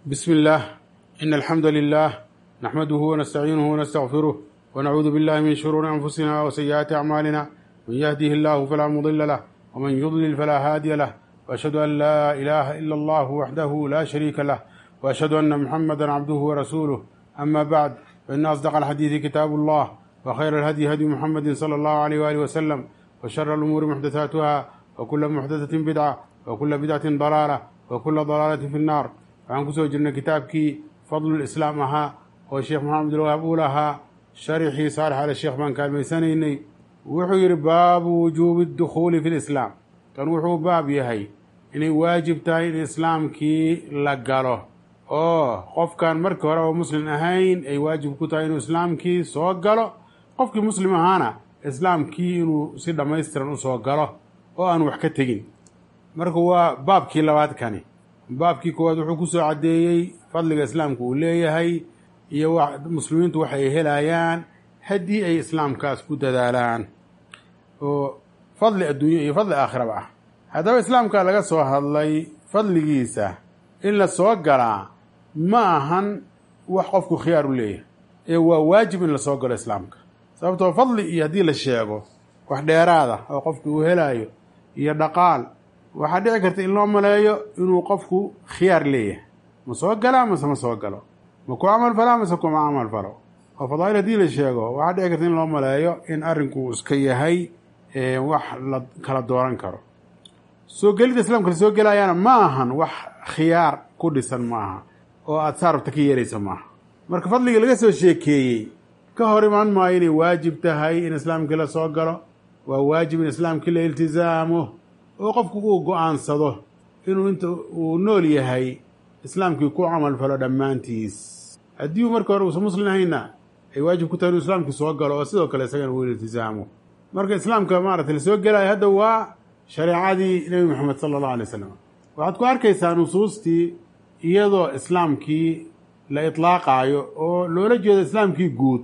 بسم الله إن الحمد لله نحمده ونستعينه ونستغفره ونعوذ بالله من شرور أنفسنا وسيئات أعمالنا من يهده الله فلا مضل له ومن يضلل فلا هادي له وأشهد أن لا إله إلا الله وحده لا شريك له وأشهد أن محمدا عبده ورسوله أما بعد فإن أصدق الحديث كتاب الله وخير الهدي هدي محمد صلى الله عليه وآله وسلم وشر الأمور محدثاتها وكل محدثة بدعة وكل بدعة ضلالة وكل ضلالة في النار waxaan kusoo jirnay kitaabkii fadlulislaam ahaa oo sheekh maxamed abdulwahaab uu lahaa sharixii saalix ale sheekh baan kaalmaysanaynay wuxuu yidhi baabu wujuubi dukhuuli fi lislaam kan wuxuu baab yahay inay waajib tahay in islaamkii la galo oo qofkan markii hore oo muslim ahayn ay waajib ku tahay inuu islaamkii soo galo qofkii muslim ahaana islaamkii inuu si dhammaystiran usoo galo oo aan wax ka tegin marka waa baabkii labaad kani baabkii koowaad wuxuu kusoo caddeeyey fadliga islaamka uu leeyahay iyo muslimiintu waxay helayaan haddii ay islaamkaas ku dadaalaan oo fadli adduunyo iyo fadli aakhiraba ah haddaba islaamka laga soo hadlay fadligiisa in la soo galaa ma ahan wax qofku khiyaar u leeyahay ee waa waajib in la soo galo islaamka sababtoo fadli iyo haddii la sheego wax dheeraada oo qofku uu helaayo iyo dhaqaal waxaa dhici karta in loo maleeyo inuu qofku khiyaar leeyahay ma soo galaa mase ma soo galo ma ku camal falaa mase kuma camal falo oo fadaa'il haddii la sheego waxaa dhici karta in loo maleeyo in arrinku iska yahay wax la kala dooran karo soo gelidda islaamka la soo gelayaana ma ahan wax khiyaar ku dhisan maaha oo aada saarabta ka yeelaysa maaha marka fadliga laga soo sheekeeyey ka hor imaan maayo inay waajib tahay in islaamkii la soo galo waa waajib in islaamkii la iltisaamo oo qofku uu go-aansado inuu inta uu nool yahay islaamkii ku camal falo dhammaantiis haddii uu marka hore uusan muslim ahayna ay waajib ku tahay inuu islaamkii soo galo oo sidoo kale isagana uu iltisaamo marka islaamka maaragtay la soo gelaayo hadda waa shareecadii nebi moxamed sala allahu alay wasalam waxaad ku arkaysaa nusuustii iyadoo islaamkii la itlaaqaayo oo loola jeedo islaamkii guud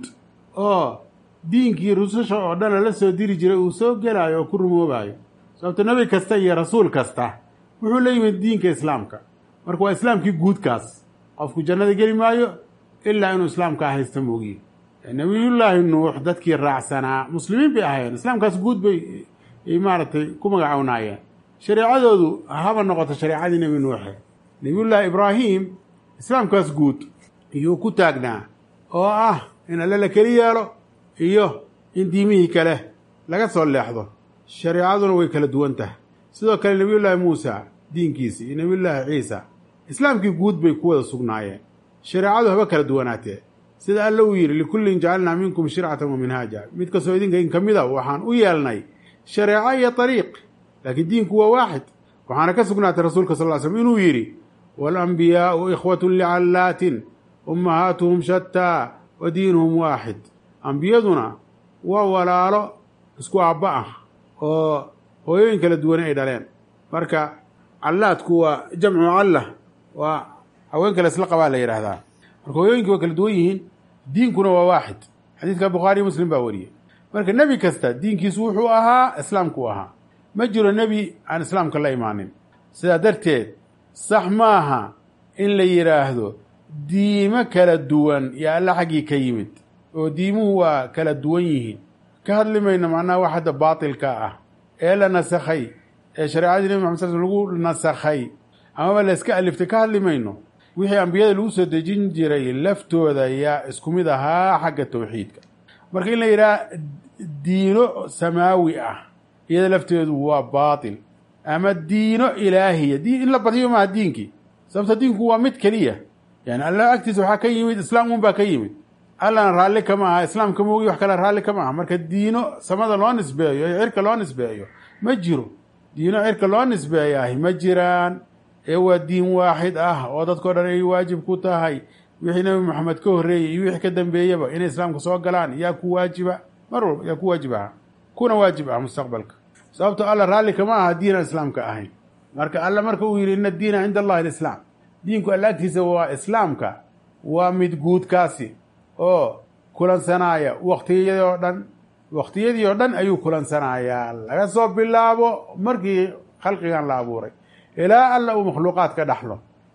oo diinkii rususha oo dhan lala soo diri jiray uu soo gelaayo oo ku rumoobayo sababto nebi kasta iyo rasuul kasta wuxuu la yimid diinka islaamka marka waa islaamkii guudkaas qofku jannada geli maayo ilaa inuu islaamkaa haysta moogiye nebiyullaahi nuux dadkii raacsanaa muslimiin bay ahaayeen islaamkaas guud bay maaragtay ku magacownaayeen shareecadoodu haba noqoto shareecadii nebi nuuxe nebiyullaahi ibraahim islaamkaas guud iyuu ku taagnaa oo ah in alle la keli yeelo iyo in diimihii kale laga soo leexdo shareecaduna way kala duwan tahay sidoo kale nebiyullaahi muusa diinkiisi iyo nebiyullaahi ciisa islaamkii guud bay ku wada sugnaayeen shareecadu haba kala duwanaatee sida alle uu yidhi likullin jacalnaa minkum shircatan wa minhaaja mid kastoo idinka in ka mida waxaan u yeelnay shareeco iyo ariiq laakiin diinku waa waaxid waxaana ka sugnaatay rasuulka sal ly slm inuu yidhi waalambiyaau ikhwatun licallaatin ummahaatuhum shataa wa diinuhum waaxid ambiyaduna waa walaalo isku aabba ah oo hooyooyin kala duwane ay dhaleen marka callaadku waa jamcu calla waa haween kale isla qabaa la yidhaahdaa marka hooyooyinkii waa kala duwan yihiin diinkuna waa waaxid xadiidka bukhaariy muslim baa wariyey marka nebi kasta diinkiisu wuxuu ahaa islaamku ahaa ma jiro nebi aan islaamka la imaanin sidaa darteed sax maaha in la yidhaahdo diimo kala duwan iyo alla xaggii ka yimid oo diimuhu waa kala duwan yihiin ka hadli mayno macnaha wax hadda baatilka ah ee la nasakhay ee shareecadii nebi maxad sal sl lagu nasakhay amaba la iska aliftay ka hadli mayno wixii ambiyada lagu soo dejin jiray laftooda yaa isku mid ahaa xagga tawxiidka marka in la yidhaha diino samaawi ah iyada lafteedu waa baatil ama diino ilaahiya diin in la badiyo maaha diinkii sababto diinku waa mid keliya yani alla agtiisa waxaa ka yimid islaam un baa ka yimid allana raalli kama aha islaamka moogi wax kale raalli kama aha marka diino samada loo nisbeeyo ee cirka loo nisbeeyo ma jiro diino cirka loo nisbeeyaahi ma jiraan ee waa diin waaxid ah oo dadkao dhan ay waajib ku tahay wixii nebi moxamed ka horreeyey iyo wixii ka dambeeyaba inay islaamka soo galaan yaa ku waajiba mar walba yaa ku waajib aha kuna waajib ah mustaqbalka sababto alla raalli kama aha diinaan islaamka ahayn marka alla marka uu yidhi ina diina cinda allahi alislaam diinku alla agtiisa waa islaamka waa mid guudkaasi oo kulansanaaya waktiyadii oo dhan waktiyadii oo dhan ayuu kulansanayaa laga soo bilaabo markii khalqigan la abuuray ilaa alla uu makhluuqaad ka dhaxlo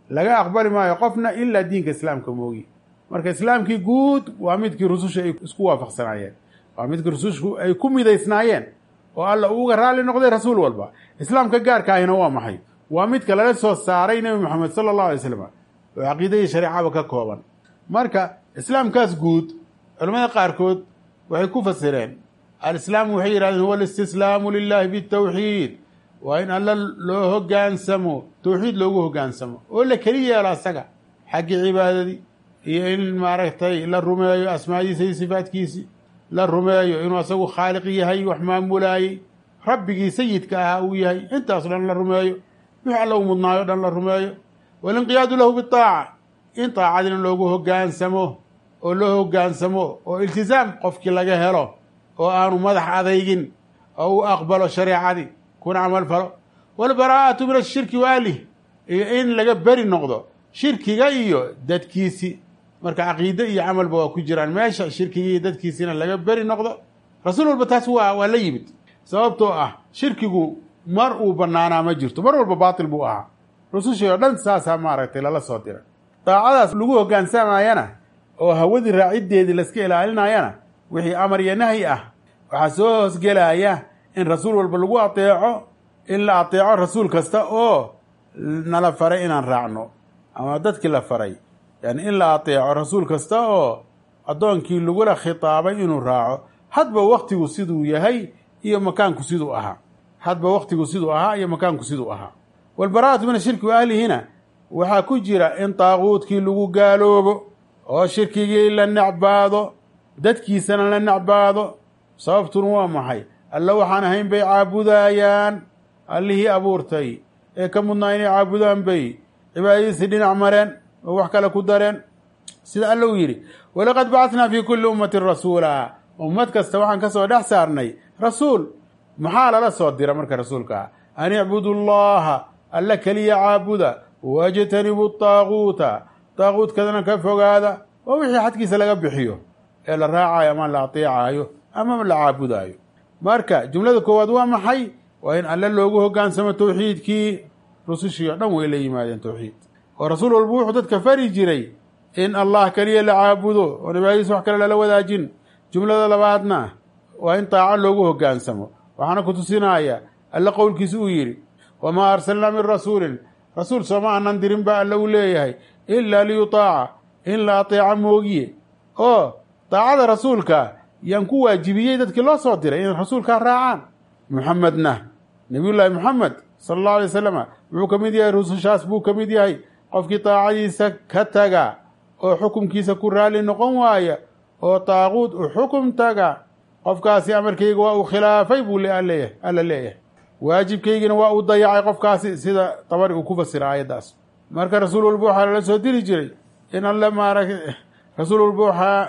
laga aqbali maayo qofna ilaa diinka islaamka moogi marka islaamkii guud waa midkii rususha ay isku waafaqsanaayeen waa midkii rusushu ay ku midaysnaayeen oo alla uuga raalli noqday rasuul walba islaamka gaarka ahina waa maxay waa midka lala soo saaray nebi moxamed sala allahu alay slam oo caqiidadii shareecaba ka kooban marka islaamkaas guud culamada qaarkood waxay ku fasireen alislaamu waxay yidhahdeen huwa alistislaamu lilahi bitawxiid waa in alla loo hogaansamo towxiid loogu hogaansamo oo la keli yeelo asaga xaggii cibaadadii iyo in maaragtay la rumeeyo asmaadiisa iyo sifaadkiisii la rumeeyo inuu asagu khaaliq yahay wax maamulaayey rabbigii sayidka ahaa uu yahay intaas dhan la rumeeyo wix alla u mudnaayo dhan la rumeeyo walinqiyaadu lahu bitaaca in taacadina loogu hogaansamo oo loo hogaansamo oo iltisaam qofkii laga helo oo aanu madax adaygin oo u aqbalo shareecadii kuna camal falo walbaraa'atu min ashirki waalih iyo in laga beri noqdo shirkiga iyo dadkiisi marka caqiide iyo camalba waa ku jiraan meesha shirkigii iyo dadkiisina laga beri noqdo rasuul walba taas waa waa la yimid sababtoo ah shirkigu mar uu banaanaa ma jirto mar walba baatil buu ahaa rusushii oo dhan saasaa maaragtay lala soo diray daacadaas lagu hogaansamayana oo hawadii raaciddeedii layska ilaalinayana wixii amar iyo nahyi ah waxaa soo hoosgelaya in rasuul walba lagu ateeco in la ateeco rasuul kasta oo nala faray inaan raacno ama dadkii la faray yani in la ateeco rasuul kasta oo addoonkii lagula khitaabay inuu raaco hadba waktigu siduu yahay iyo makaanku siduu ahaa hadba waktigu siduu ahaa iyo makaanku siduu ahaa walbaraa'atu min ashirki wa ahlihina waxaa ku jira in taaquudkii lagu gaaloobo oo shirkigii la necbaado dadkiisana la necbaado sababtuna waa maxay alla waxaan ahayn bay caabudaayaan allihii abuurtay ee ka mudnaa inay caabudaan bay cibaadadiisii dhinac mareen oo wax kale ku dareen sida alla uu yidhi walaqad bacatnaa fii kulli ummatin rasuula ummad kasta waxaan ka soo dhex saarnay rasuul maxaa lala soo dira marka rasuulka ah an icbudu llaha alla keliya caabuda wajtanibu taaguuta taaguutkadana ka fogaada oo wixii xadkiisa laga bixiyo ee la raacayo ama la ateecaayo ama la caabudaayo marka jumlada koowaad waa maxay waa in alle loogu hogaansamo towxiidkii rusushii oo dhan way la yimaadeen towxiid oo rasuul walba wuxuu dadka fari jiray in allah keliya la caabudo oo cibaadadiisa wax kale lala wadaajin jumlada labaadna waa in taaco loogu hogaansamo waxaana ku tusinaya alle qowlkiisa uu yidhi wamaa arsalnaa min rasuulin rasuul sooma aanan dirin baa alle uu leeyahay ilaa liyutaaca in la ateeca moogiye oo daacada rasuulka yaan ku waajibiyey dadkii loo soo diray inay rasuulkaa raacaan muxamedna nabiyullaahi moxamed sala allahu alay wasalama wuxuu ka mid yahay rusushaas buu ka mid yahay qofkii daacadiisa ka taga oo xukumkiisa ku raalli noqon waaya oo taaquud u xukum taga qofkaasi amarkayga waa uu khilaafay buu leeyahay alla leeyahay waajibkaygina waa uu dayacay qofkaasi sida dabari uu ku fasira aayaddaas marka rasuul walba waxaa lala soo diri jiray in alle maaragta rasuul walba waxaa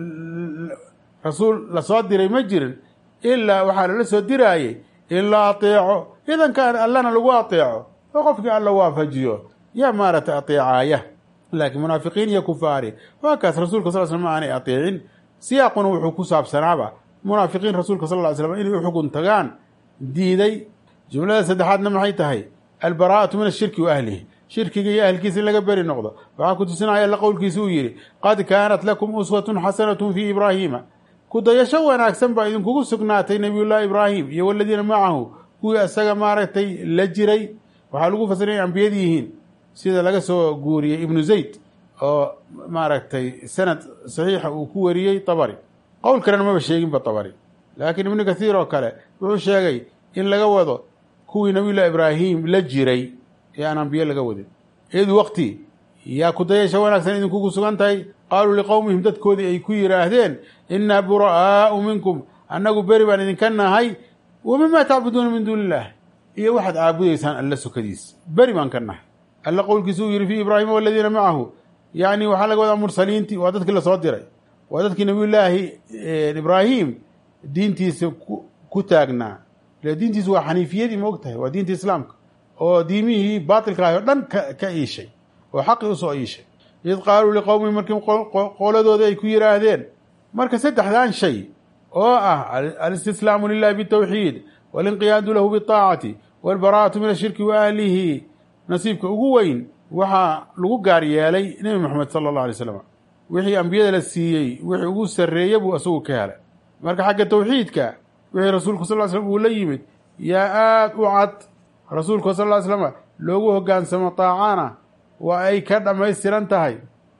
rasuul lasoo diray ma jirin ilaa waxaa lala soo diraayey in la ateeco idankaan allana lagu ateeco oo qofkii alla waafajiyo yaa maaragtay ateecaaya laakiin munaafiqiin iyo kufaari waa kaas rasuulka sal sl ma aanay ateecin siyaaquna wuxuu ku saabsanaaba munaafiqiin rasuulka sal ly slam inay u xugun tagaan diiday jumlada saddexaadna maxay tahay albaraa'atu min ashirki wa ahlihi shirkiga iyo ahlkiisa in laga beri noqdo waxaa ku tusinaya alla qowlkiisa uu yidhi qad kaanat lakum uswatun xasanatun fii ibraahiima kudayasho wanaagsan baa idinkugu sugnaatay nebiyullaahi ibraahim iyo waladiina macahu kuwii isaga maaragtay la jiray waxaa lagu fasiray inay ambiyad yihiin sida laga soo guuriyey ibnu zayd oo maaragtay sanad saxiixa uu ku wariyey tabari qowl kalena maba sheeginba tabari laakiin ibnu kathiir oo kale wuxuu sheegay in laga wado kuwii nabiyullahi ibraahim la jiray ee aan ambiye laga wadin id waqti yaa kudayasha wanaagsan idinkugu sugan tahay qaaluu liqowmihim dadkoodii ay ku yidhaahdeen innaa bura'aau minkum annagu beri baan idinka nahay wa mimaa tacbuduuna min duuni illah iyo waxaad caabudaysaan alla sokadiis beri baan ka nahay alla qowlkiisa uu yidhi fii ibraahima waladiina macahu yacni waxaa laga wadaa mursaliintii waa dadkii lasoo diray waa dadkii nabiyullaahi ibraahim diintiisa ku taagnaa ile diintiisu waa xaniifiyadii ma og tahay waa diinta islaamka oo diimihii baatilka ahy o dhan ka iishay oo xaqii usoo iishay id qaaluu liqowmi markii qooladooda ay ku yidhaahdeen marka saddexdan shay oo ah alistislaamu lilahi bitawxiid walinqiyaadu lahu biaacati walbaraa'atu min ashirki wa ahlihi nasiibka ugu weyn waxaa lagu gaar yeelay nebi moxamed sala allahu alay slam wixii ambiyada la siiyey wixii ugu sarreeya buu isagu ka helay marka xagga tawxiidka wixii rasuulku sal ly slam uu la yimid yaa aada u cad rasuulku sal ly slama loogu hoggaansamo taacana waa ay ka dhammaystiran tahay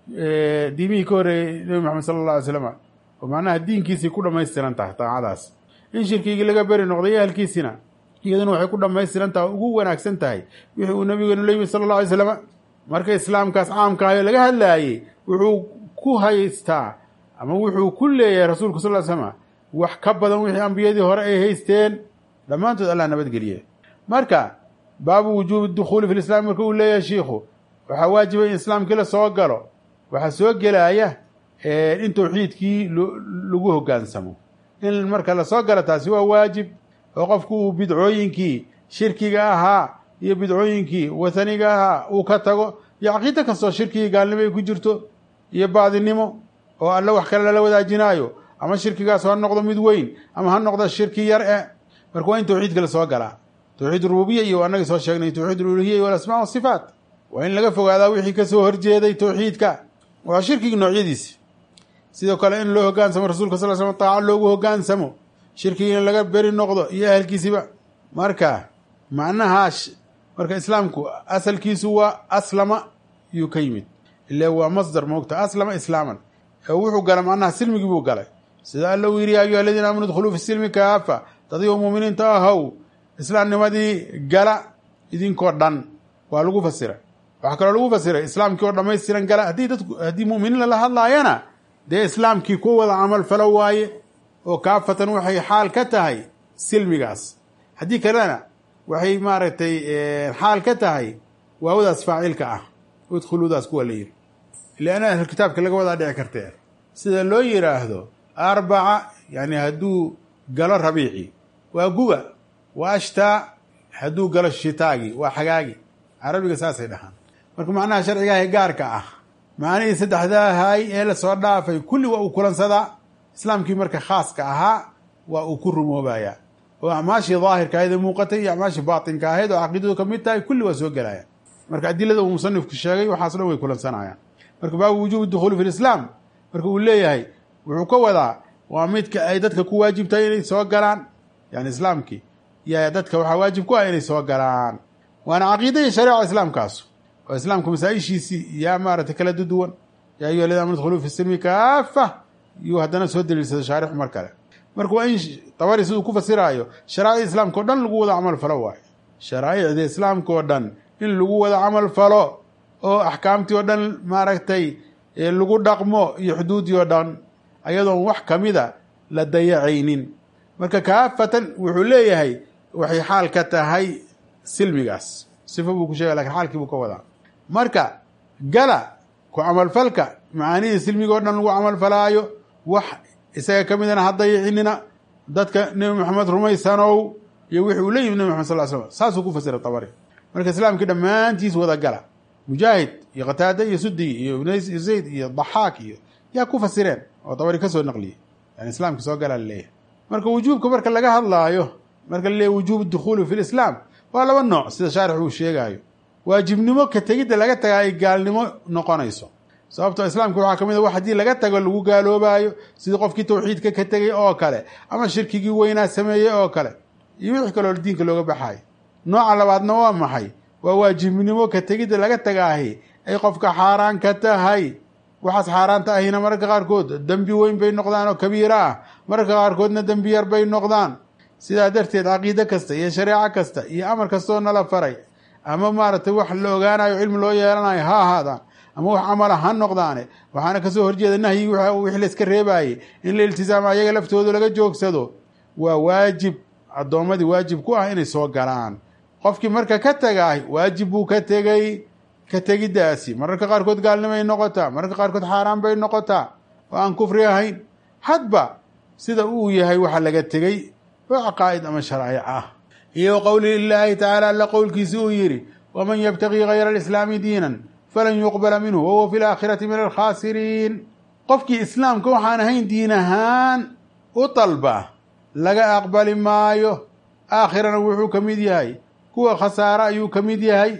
diimihii ka horreeyey nebi moxamed sala allah alay slam oo macnaha diinkiisii ku dhammaystiran tahay taacadaas in shirkigii laga beri noqday ahalkiisina iyaduna waxay ku dhammaystiran tahay ugu wanaagsan tahay wixii uu nabigeenu la yimid sala allah alay slam marka islaamkaas caamka ayo laga hadlaayey wuxuu ku haystaa ama wuxuu ku leeyahay rasuulku sal ly slama wax ka badan wixii ambiyadii hore ay haysteen dhammaantood allah nabadgeliye marka baabu wujuubi dukhuuli fi lislaam marka uu leeyahay shiikhu waxaa waajiba in islaamkii la soo galo waxaa soo gelaya in tawxiidkii lagu hoggaansamo in marka lasoo galo taasi waa waajib oo qofku uu bidcooyinkii shirkiga ahaa iyo bidcooyinkii wathaniga ahaa uu ka tago iyo caqiida kastoo shirkigii gaalnimo ay ku jirto iyo baadinimo oo alle wax kale lala wadaajinaayo ama shirkigaas ha noqdo mid weyn ama ha noqdo shirki yar e marka waa in tawxiidka lasoo galaa tawxiid rububiya iyo anagii soo sheegnay tawxiid uluhiya iyo alasmaa wasifaat waa in laga fogaadaa wixii kasoo horjeeday tawxiidka waa shirkigi noocyadiisi sidoo kale in loo hogaansamo rasuulka sal slam taaca loogu hogaansamo shirkigiina laga beri noqdo iyo ahalkiisiba marka macnaha marka islaamku asalkiisu waa aslama yuu ka yimid ile waa masdar moogta aslama islaaman wuxuu gala macnaha silmigii buu galay sida alla uu yidhi ya ayuha aladiina aamanu dkhuluu fi silmi kaafa dadii muuminiinta ahow islaamnimadii gala idinkoo dhan waa lagu fasiray waxaa kaloo lagu fasiray islaamkii oo dhammaystiran gala haddii dadku haddii mu'miniin lala hadlaayana dee islaamkii ku wada camal falo waaye oo kaafatan waxay xaal ka tahay silmigaas haddii kalena waxay maaragtay xaal ka tahay waawadaas faacilka ah udkhuluudaas kuwa la yidhi lianna ahl kitaabka laga wadaa dhici kartee sida loo yidhaahdo arbaca yani hadduu galo rabiici waa guga waa ashtaa hadduu galo shitaagi waa xagaagi carabiga saasay dhahaan marka macnaha sharcigaah gaarka ah macnihii saddexdaahay ee lasoo dhaafay kulli waa uu kulansadaa islaamkii marka khaaska ahaa waa uu ku rumoobayaa oo acmaashii daahirka ahayd ee muuqatay iyo acmaashii baatinka ahayd oo caqiidadu ka mid tahay kulli waa soo gelaya marka adilada uu musanifku sheegay waxaas dhan way kulansanayaan marka baabu wujuubi dukhuuli fi lislaam marka uu leeyahay wuxuu ka wadaa waa midka ay dadka ku waajibtahay inay soo galaan yani islaamkii y dadka waxaa waajib ku ah inay soo galaan waana caqiida iyo shareeca islaamkaas oo islaamka masaa-ishiisii yaa maaragtay kala duduwan yaa ayuha aladiina amanu dkhuluu fi silmi kaafa yuu haddana soo daliilsado shaarixu mar kale marka waa in tabari siduu ku fasiraayo sharaaicda islaamka o dhan lagu wada camal falo waayo sharaa'icda islaamka oo dhan in lagu wada camal falo oo axkaamtii oo dhan maaragtay lagu dhaqmo iyo xuduudii oo dhan ayadoon wax kamida la dayacaynin marka kaafatan wuxuu leeyahay waxay xaal ka tahay silmigaas sifo buu ku sheegay lakin xaalkii buu ka wadaa marka gala ku camalfalka macaanihii silmiga o dhan lagu camalfalaayo wax isaga ka midana ha dayicinina dadka nebi maxamed rumaysanow iyo wixi uu la yimid nebi maxamed sal slam saasuu ku fasira tabari marka islaamkii dhammaantiis wada gala mujaahid iyo qataada iyo sudi iyo ibn zayd iyo daxaak iyo yaa ku fasireen oo tabari kasoo naqliyey yani islaamka soo galaa laleeyahay marka wujuubka marka laga hadlaayo marka laleeyahy wujuub dukhuuli fi lislaam waa laba nooc sida shaarix uu sheegaayo waajibnimo ka tegidda laga tagaa ay gaalnimo noqonayso sababtoo islaamka waxaa ka mid a wax haddii laga tago lagu gaaloobaayo sidii qofkii tawxiidka ka tegay oo kale ama shirkigii weynaa sameeyey oo kale iyo wixii kaloo diinka looga baxayo nooca labaadna waa maxay waa waajibnimo ka tegidda laga tagaahi ay qofka xaaraan ka tahay waxaas xaaraanta ahina mararka qaarkood dembi weyn bay noqdaan oo kabiira ah mararka qaarkoodna dembi yar bay noqdaan sidaa darteed caqiide kasta iyo shareeco kasta iyo amar kastaoo nala faray ama maaragtay wax la ogaanayo cilmi loo yeelanayo ha ahaadaan ama wax camala ha noqdaane waxaana kasoo horjeeda nahyi wixii la iska reebaayey in la iltisaamo ayaga laftooda laga joogsado waa waajib addoommadii waajib ku ah inay soo galaan qofkii marka ka tagaay waajib buu ka tegay ka tegiddaasi mararka qaarkood gaalnimay noqotaa mararka qaarkood xaaraan bay noqotaa oo aan kufri ahayn hadba sida uu yahay waxa laga tegey oo caqaa'id ama sharaa'ic ah iyo qowli lilaahi tacaala alla qowlkiisi uu yidhi waman yabtagii gayra alislaami diinan falan yuqbala minhu wahuwa fi laakhirati min alkhaasiriin qofkii islaamka waxaan ahayn diin ahaan u dalba laga aqbali maayo aakhirana wuxuu ka mid yahay kuwa khasaare ayuu ka mid yahay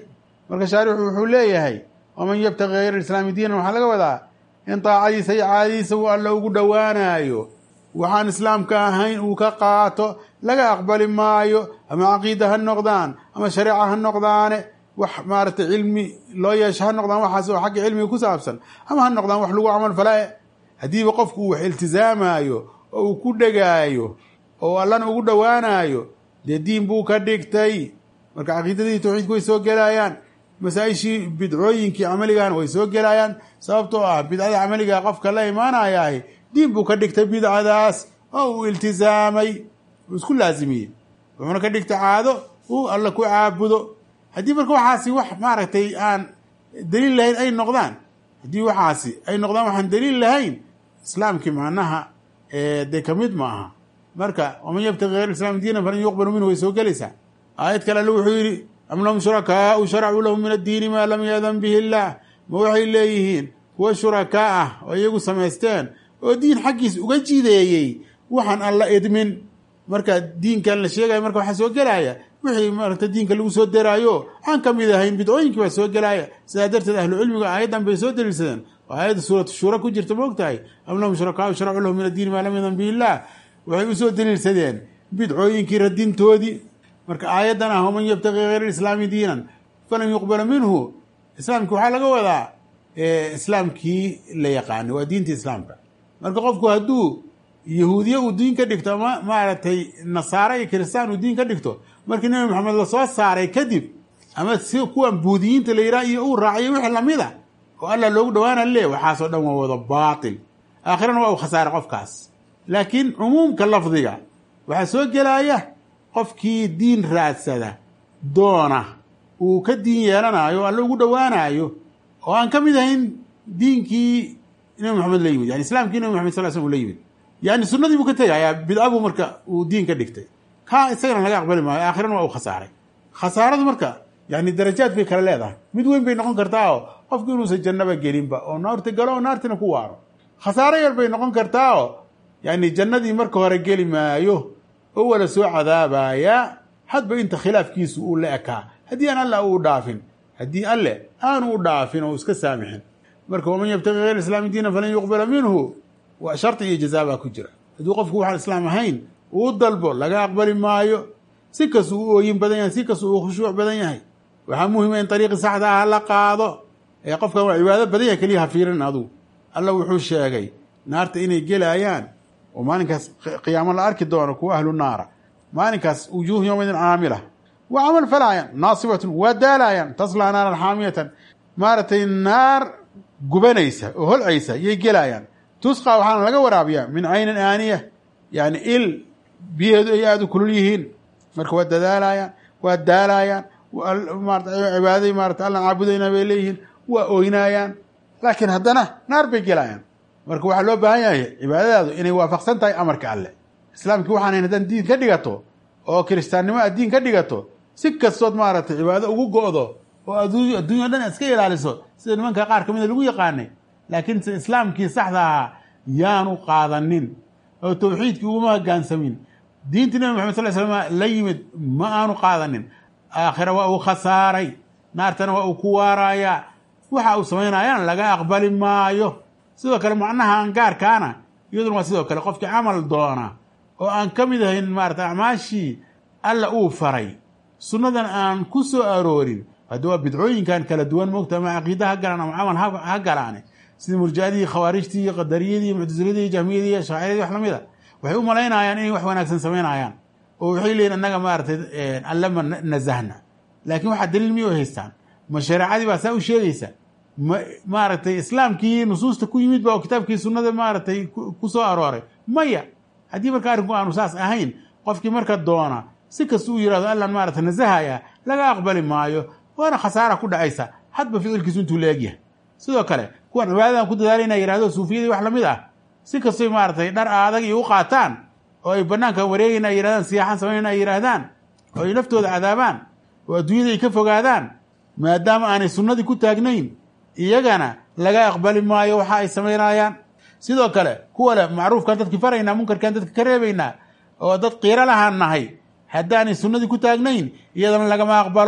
marka shaarixu wuxuu leeyahay waman yabtaqi hayra islaami diinan waxaa laga wadaa in daacadiisa iyo caadadiisa uu alla ugu dhowaanayo waxaan islaamka ahayn uu ka qaato laga aqbali maayo ama caqiida ha noqdaan ama shareeca ha noqdaane wax maaragtay cilmi loo yeesho ha noqdaan waxaas oo xagga cilmiga ku saabsan ama ha noqdaan wax lagu camal falaa haddiiba qofku uu wax iltizaamayo oo uu ku dhegaayo oo allana ugu dhowaanayo dee diin buu ka dhigtay marka caqiidadii tawxiidku way soo gelayaan masaa-ishii bidcooyinkii camaligana way soo gelayaan sababtoo ah bidcada camaliga qofka la imaanayaah diin buu ka dhigtay bidcadaas oo uu iltizaamay uu isku laazimiyey wuxuuna ka dhigtay caado uu alla ku caabudo haddii marka waxaasi wax maaragtay aan daliil lahayn ay noqdaan haddii waxaasi ay noqdaan waxaan daliil lahayn islaamkii macnaha dee kamid ma aha marka waman yabtaqi hayr islaam diinan falan yuqbalu minhu way soo gelaysaa aayad kale alle wuxuu yidhi am lahum shurakaau sharacuu lahum min addiini maa lam yadan bihi illaah ma waxay leeyihiin kuwa shurakaa ah oo iyagu samaysteen oo diin xaggiis uga jideeyey waxaan alla idmin marka diinkan la sheegayo marka waxaa soo gelaya wixii maaragta diinka lagu soo deraayo aan ka mid ahayn bidcooyinkii baa soo gelaya sidaa darteed ahlu cilmiga aayaddan bay soo daliilsadeen oo aayadda suuratu shuura ku jirta ma og tahay am lahum shurakaau sharacuu lahum min addiini maa lam yadan bihi illaah waxay usoo daliilsadeen bidcooyinkii radintoodii marka aayaddan ah waman yabtaqi hayra islaami diinan falan yuqbala minhu islaamki waxaa laga wadaa islaamkii la yaqaanay waa diinta islaamka marka qofku hadduu yahuudiye uu diin ka dhigto ama maaragtay nasaare iyo kiristaan uu diin ka dhigto markii nebi maxamed lasoo saaray kadib ama si kuwan buudiyiinta la yidhaha iyo uu raaciyo wixii lamida oo allah loogu dhawaana le waxaasoo dhan waa wada baatil aakhirana waa uu khasaaray qofkaas laakiin cumuumka lafdiga waxaa soo gelaya qofkii diin raadsada doona uu ka diin yeelanayo o alle ugu dhowaanayo oo aan ka mid ahayn diinkii nebi maxamed la yimid yani islaamkii nebi maxamed sal slm u la yimid yani sunnadii buu ka tegayaa bidca buu marka uu diin ka dhigtay kaa isagana laga aqbali maayo aakhirana waa uu khasaaray khasaaradu marka yani darajaad bay kala leedahay mid weyn bay noqon kartaa oo qofku inuusan jannaba gelinba oo naarta galo oo naartina ku waaro khasaaro yar bay noqon kartaa oo yani jannadii marka hore geli maayo oo wala soo cadaabayaa hadba inta khilaafkiisu uu la ekaa haddii aan alle uu dhaafin haddii alle aanu u dhaafin oo iska saamixin marka waman yabtaqi hayr islaami diina falan yuqbala minhu waa shardi iyo jazaa baa ku jira hadduu qofku waxaan islaam ahayn uu dalbo laga aqbali maayo si kastuu u ooyin badan yahay si kastuu uu khushuuc badan yahay waxaa muhima in ariiqi saxda ah la qaado ee qofkan waa cibaado badan yahay keliya ha fiirin adugu alla wuxuu sheegay naarta inay gelayaan oo maalinkaas qiyaamo la arki doono kuwa ahlu naara maalinkaas wujuuhu yowmaidin caamila waa camal falaayaan naasibatun waa daalaayaan taslaa naaran xaamiyatan maaragtay naar gubanaysa oo holcaysa yay gelaayaan tusqa waxaana laga waraabiyaa min caynin aaniya yani il biyaheedu ay aada u kulul yihiin marka waa dadaalayaan waa daalaayaan cibaadaday maarata allan caabudayna bay leeyihiin waa oynaayaan laakiin haddana naar bay gelayaan marka waxaa loo baahan yahay cibaadadaadu inay waafaqsan tahay amarka alle islaamkii waxaan haddaan diin ka dhigato oo kiristaannimo aad diin ka dhigato si kastood maaragtay cibaado ugu go-do oo adduunya o dhan iska ilaaliso sida nimanka qaar ka mida lagu yaqaanay laakiin se islaamkii saxda ahaa yaanu qaadanin oo tawxiidkii uguma hoggaansamin diintii nabi maxamed sal slam la yimid ma aanu qaadanin aakhira waa uu khasaaray naartana waa uu ku waarayaa waxa uu samaynayaan laga aqbali maayo sidoo kale macnaha angaarkaana iyaduna waa sidoo kale qofkii camal doona oo aan ka mid ahayn maarata acmaashii alla uu faray sunnadan aan ku soo aroorin haddi waa bidcooyinkan kala duwan moogta ama caqiida ha galaan ama camal ha galaane sida murjicadii khawaarijtii iyo qadariyadii iyo muctasiladii iyo jahmiyadii iyo shaaciradii wax lamid a waxay u malaynayaan inay wax wanaagsan samaynayaan oo waxay leeyihin annaga maaragtay allama nasahna laakiin waxaa daliil miyay u haystaan ma shareecadii baa saa u sheegaysa ma maaragtay islaamkii nusuusta ku yimid ba oo kitaabkii sunnada maaragtay ku soo arooray maya haddii marka arrinku aanu saas ahayn qofkii marka doona si kasta uu yihahdo allan maaragtay nasahaya laga aqbali maayo waana khasaara ku dhacaysa hadba ficilkiisu intuu leegyahay sidoo kale kuwan cibaadadan ku dadaalayna yihahdo suufiyadii wax lamid ah si kastoy maaragtay dhar aadag iyo u qaataan oo ay banaanka wareegayna ay yihahdaan siyaaxan samaynayna ay yidhaahdaan oo ay naftooda cadaabaan oo adduunyada ay ka fogaadaan maadaama aanay sunnadii ku taagnayn iyagana laga aqbali maayo waxa ay samaynayaan sidoo kale kuwa le macruufkaan dadki faraynaa munkarkaan dadka ka reebaynaa oo dad qiiro lahaan nahay haddaanay sunnadii ku taagnayn iyadana lagama aqbalo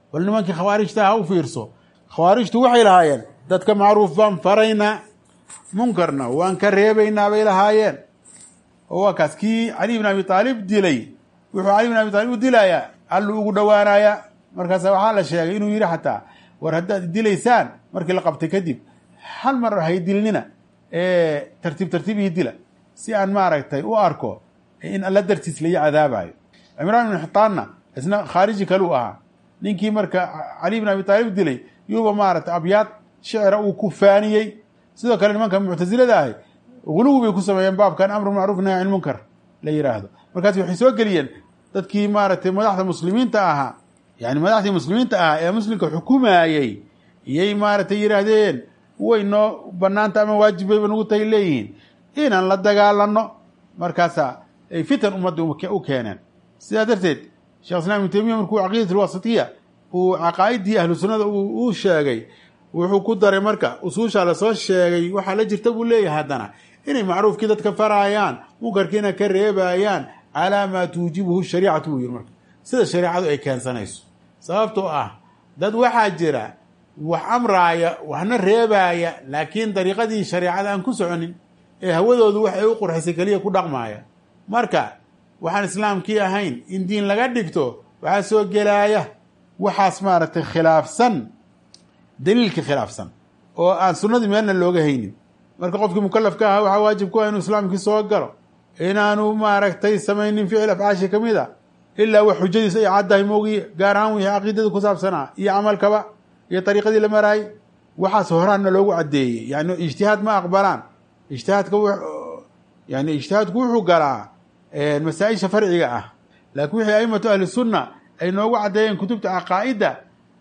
bal nimankii khawaarijta ha u fiirso khawaarijtu waxay lahaayeen dadka macruuf baan faraynaa munkarna waan ka reebaynaa bay lahaayeen oo waa kaas kii cali bin abi aalib dilay wuxuu cali bin abi aalib u dilayaa alluu ugu dhowaanayaa markaasa waxaa la sheegay inuu yidhi xataa war haddaad dilaysaan markii la qabtay kadib hal mar hay dilnina tartiib tartiib ii dila si aan maaragtay u arko in alla dartiis lai cadaabayo cimraan ibn xitaanna isna khaariji kaluu ahaa ninkii marka cali bin abi aalib dilay yuuba maaragtay abyaad shicra uu ku faaniyey sidoo kale nimanka muctasilada ahi guluwi bay ku sameeyeen baabkan amru macruuf nahy can munkar la yidhaahdo markaas waxay soo geliyeen dadkii maaragtay madaxda muslimiinta ahaa yani madaxdii muslimiinta ahaa ee muslimka xukumayey iyay maaragtay yidhaahdeen way noo banaanta ama waajib bayba nagu tahay leeyihiin inaan la dagaalano markaasa ay fitan ummadda u keeneen sidaa darteed shekh islam ibnu taymiya markuu caqiidat alwasitiya uu caqaa'idii ahlu sunnada uu sheegay wuxuu ku daray marka usuushaa lasoo sheegay waxaa la jirta buu leeyahay haddana inay macruufkii dadka faraayaan munkarkiina ka reebayaan calaa maa tuujibuhu shariicatu buu yiri marka sida shareicadu ay keensanayso sababtoo ah dad waxaa jira wax amraaya waxna reebaaya laakiin dariiqadii shareicada aan ku soconin ee hawadoodu wax ay u qurxisay keliya ku dhaqmaaya marka waxaan islaamkii ahayn in diin laga dhigto waxaa soo gelaaya waxaas maaragtay khilaafsan daliilka khilaafsan oo aan sunnadii meelna looga haynin marka qofkii mukalafka ahaa waxaa waajib ku ah inuu islaamkii soo galo inaanu maaragtay samaynin ficil afcaashi ka mid a ilaa wax xujadiis ay caddahay moogiye gaar ahaan wixii caqiidada ku saabsanaa iyo camalkaba iyo dariiqadii la maraayay waxaas horaanna loogu caddeeyey yani ijtihaad ma aqbalaan ijtihaadka yani ijtihaadku wuxuu galaa masaa-isha farciga ah laakiin wixii aimatu ahli sunna ay noogu caddeeyeen kutubta caqaa'ida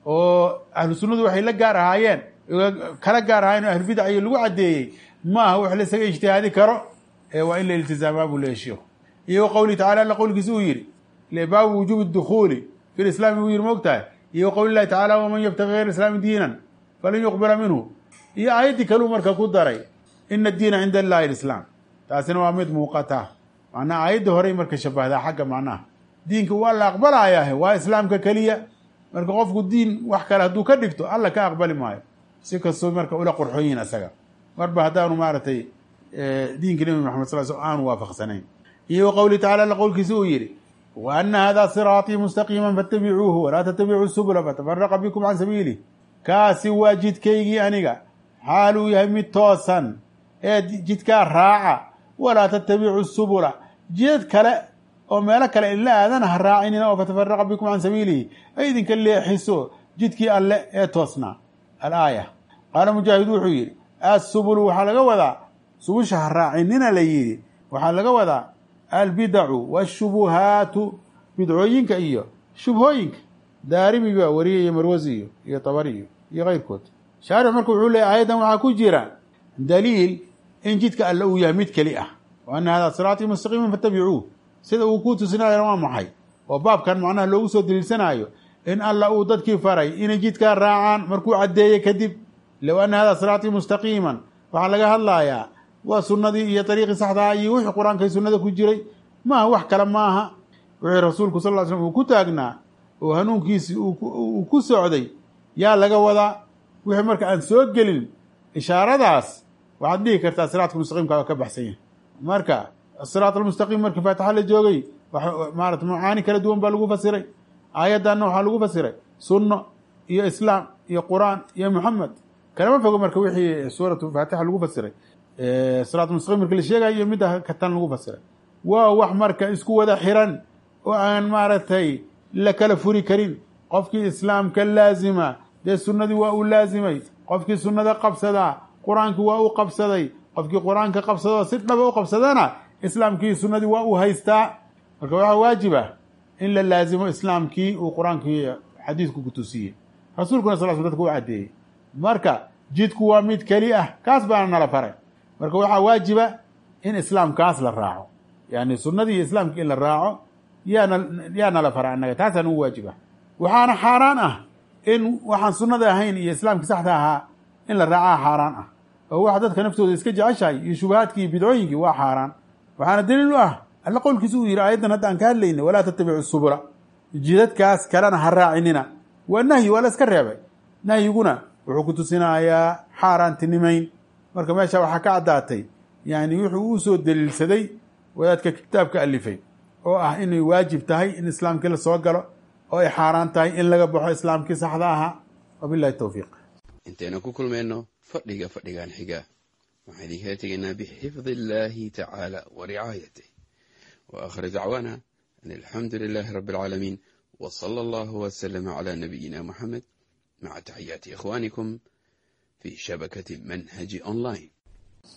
oo ahlu sunnadu waxay la gaar ahaayeen kala gaar ahaayeen oo ahlubidac iyo lagu caddeeyey maaha wax laisaga ijtihaadi karo ee waa in la iltizaamaa buu leeya sheikhu iyo wa qowlihi tacala alla qowlkiisa uu yidhi baabu wujuubi dukhuuli fi lislaami buu yidhi moogtahay iyo wa qowli llahi tacala waman yabtaqi gayra islaami diinan falan yuqbala minhu iyo aayaddii kaluu marka ku daray ina addiina cinda allahi alislaam taasina waa mid muuqata macnaha aayadda horey marka shabahdaa xagga macnaha diinka waa la aqbalayaah waa islaamka keliya marka qofku diin wax kale hadduu ka dhigto alla ka aqbali maayo si kastoo marka ula qorxoyin isaga marba haddaanu maaragtay diinka nebi maxamed sal sl aanu waafaqsanayn iyo wa qowlihi tacala alla qowlkiisa uu yidhi wa ana hada siraatii mustaqiima faatabicuuhu walaa tatabicuu subula fatafaraqa bikum can sabiilih kaasi waa jidkaygii aniga xaaluu yahay mid toosan ee jidkaa raaca walaa tatabicuu subula jidad kale oo meelo kale ila aadana ha raacinina oo fatafaraqa bikum can sabiilihi ay idinka leexiso jidkii alle ee toosnaa alaaya qaala mujaahid wuxuu yidhi assubulu waxaa laga wadaa subusha ha raacinina la yidhi waxaa laga wadaa albidacu waashubuhaatu bidcooyinka iyo shubhooyinka daarimi baa wariyaya marwasi iyo iyo tabariyo iyo keyrkood shaarix marka wuxuu leeyay aayaddan waxaa ku jira daliil in jidka alle uu yahay mid keli ah wa ana hada siraatii mustaqiiman fattabicuuh sida uu ku tusinayana waa maxay oo baabkan macnaha loogu soo daliilsanaayo in alla uu dadkii faray inay jidkaa raacaan markuu caddeeyey kadib low ana hada siraatii mustaqiiman waxaa laga hadlayaa waa sunnadii iyo dariiqii saxdaa iyo wixii qur-aankay sunnada ku jiray maaha wax kale maaha wixii rasuulku sal ll ly slm uu ku taagnaa oo hanuunkiisii uu ku socday yaa laga wadaa wixii marka aan soo gelin ishaaradaas waxaad dhihi kartaa siraatka mustaqiimka ka baxsan yahay marka asiraat almustaqiim markii faatixa la joogay maarata macaani kala duwan baa lagu fasiray aayaddanna waxaa lagu fasiray sunno iyo islaam iyo qur-aan iyo muxamed kalama fogo marka wixii suuratu faatixa lagu fasiray siraat mustaqim marki la sheegayo iyo midda katan lagu fasiray waa wax marka isku wada xiran oo aan maaragtay la kala furi karin qofkii islaamka laazima dee sunnadii waa uu laazimay qofkii sunnada qabsadaa qur-aankii waa uu qabsaday qofkii qur-aanka qabsadoo si dhaba u qabsadana islaamkii sunnadii waa uu haystaa marka waxaa waajib ah in la laazimo islaamkii uu qur-aankii xadiidku kutusiyey rasuulkuna sal sl dadka u caddeeyey marka jidku waa mid keli ah kaas baana nala faray marka waxaa waajiba in islaamkaas la raaco yani sunnadii iyo islaamkii in la raaco yaana yaa nala fara annaga taasaa nagu waajib ah waxaana xaaraan ah in waxaan sunnada ahayn iyo islaamkii saxda ahaa in la raacaa xaaraan ah oo waxa dadka naftooda iska jeceshahay iyo shubahaadkii iyo bidcooyinkii waa xaaraan waxaana daliil u ah alla qowlkiisa uu yidhi aayaddan hadda aan ka hadlayna walaa tattabicu subula jidadkaas kalena ha raacinina waa nahyi waa la iska reebay nahyiguna wuxuu ku tusinayaa xaaraantinimayn marka meesha waxaa ka caddaatay yani wuxuu uu soo daliilsaday wadaadka kitaabka alifay oo ah inay waajib tahay in islaamkii la soo galo oo ay xaaraan tahay in laga baxo islaamkii saxda ahaa wabilahi towfiiq intaynu ku kulmayno fadhiga fadhigan xiga waxaan idinkala tegaynaa bixifdi illaahi tacaala wa ricaayatih wa akhir dacwaana an alxamdu lilaahi rabbi alcaalamiin w sala allahu wslama cla nabiyina muxamed maca taxiyaati ikhwanikum fi shabakati manhaji online